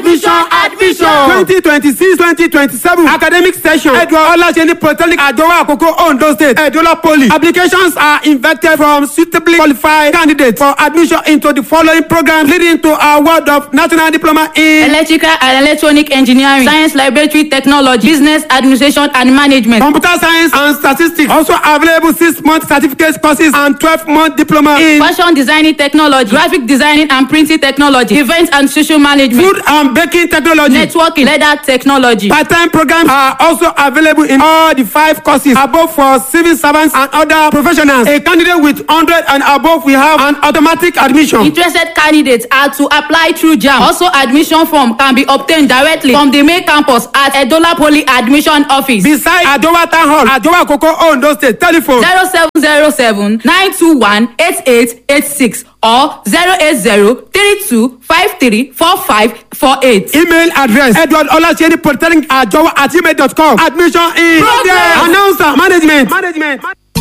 admission admission. twenty twenty six twenty twenty seven academic session edward olaseni polytechnic adowa akoko ondo state edola poly applications are invited from suitably qualified candidates for admission into the following programs leading to award of national diploma in electrical and electronic engineering science laboratory technology business administration and management. computer science and statistics also available six month certificate courses and twelve month diploma in fashion designing technology graphic designing and printing technology event and social management food and baking technology. networking leather technology. Part-time programs are also available in all the five courses above for civil servants and other professionals. A candidate with 100 and above will have an automatic admission. interested candidates are to apply through jam also admission form can be obtained directly from the main campus at edola poly admission office Beside Adowa Town Hall, Adowa Koko Ondo State, telephone zero seven zero seven nine two one eight eight eight six or zero eight zero three two five three four five four eight. email address edward olaseni polytechnic ajowa at gmail dot com admission in Progress. announcer management. management.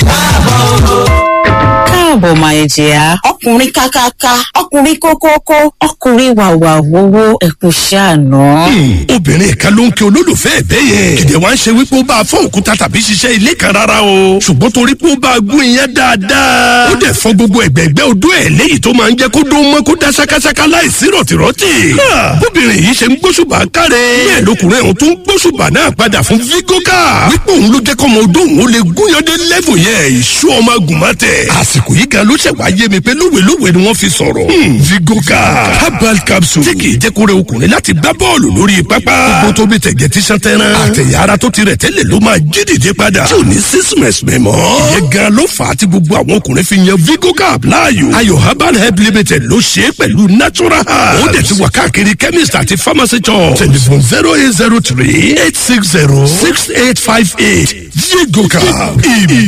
káàbọ̀ máa jẹ́ ọkùnrin kákáká ọkùnrin kókókó ọkùnrin wàwà wowó ẹ̀kú ṣàánú. obìnrin kan ló ń kí olólùfẹ́ ẹ̀bẹ́ yẹn kìdẹ̀ wá ń ṣe wípé ó bá a fọ́ òkúta tàbí ṣiṣẹ́ ilé kan rárá o ṣùgbọ́n torí pé ó bá a gún iyán dáadáa ó dẹ̀ fọ́ gbogbo ẹ̀gbẹ́gbẹ́ odó ẹ̀ léyìí tó máa ń jẹ́ kó dó mọ́ kó dá ṣákáṣáká láìsí rọ̀tìrọ̀tì Ha! bóbìnrin yìí ṣe ń gbóṣùbà káre bẹ́ẹ̀ lọkùnrin ọ̀hún tó ń gbóṣùbà náà padà fún vigoka wípé òun ló jẹ́ kọ́mọ odó òun ó lè gúnyán dé lẹ́fù yẹn ìṣú ọmọ agùnmọ́tẹ̀ àsìkò yìí gan ló ṣẹ̀wá yé mi pé lówelówe ni wọ́n fi sọ̀rọ̀ Hmm, vigoka herbal capsule tí kì í jẹ́ kó rẹ ọkùnrin láti gbá bọ́ọ̀lù lórí pápá gbogbo tó bí tẹ̀gẹ̀ tí sàn tẹ́ran àtẹ̀yà ara tó ti rẹ̀ tẹ́lẹ̀ ló máa jí dìde padà tí ò ní sísìmẹ̀sì mẹ́mọ́ ìyẹn gan ló fà á tí gbogbo àwọn ọkùnrin fi yan vigoka láàyò ayò herbal help limited ló ṣe é pẹ̀lú natural herbs ó dẹ̀ ti wà káàkiri chemist àti pharmacy shop telephone zero eight zero three eight six zero six eight five eight vigoka ìbí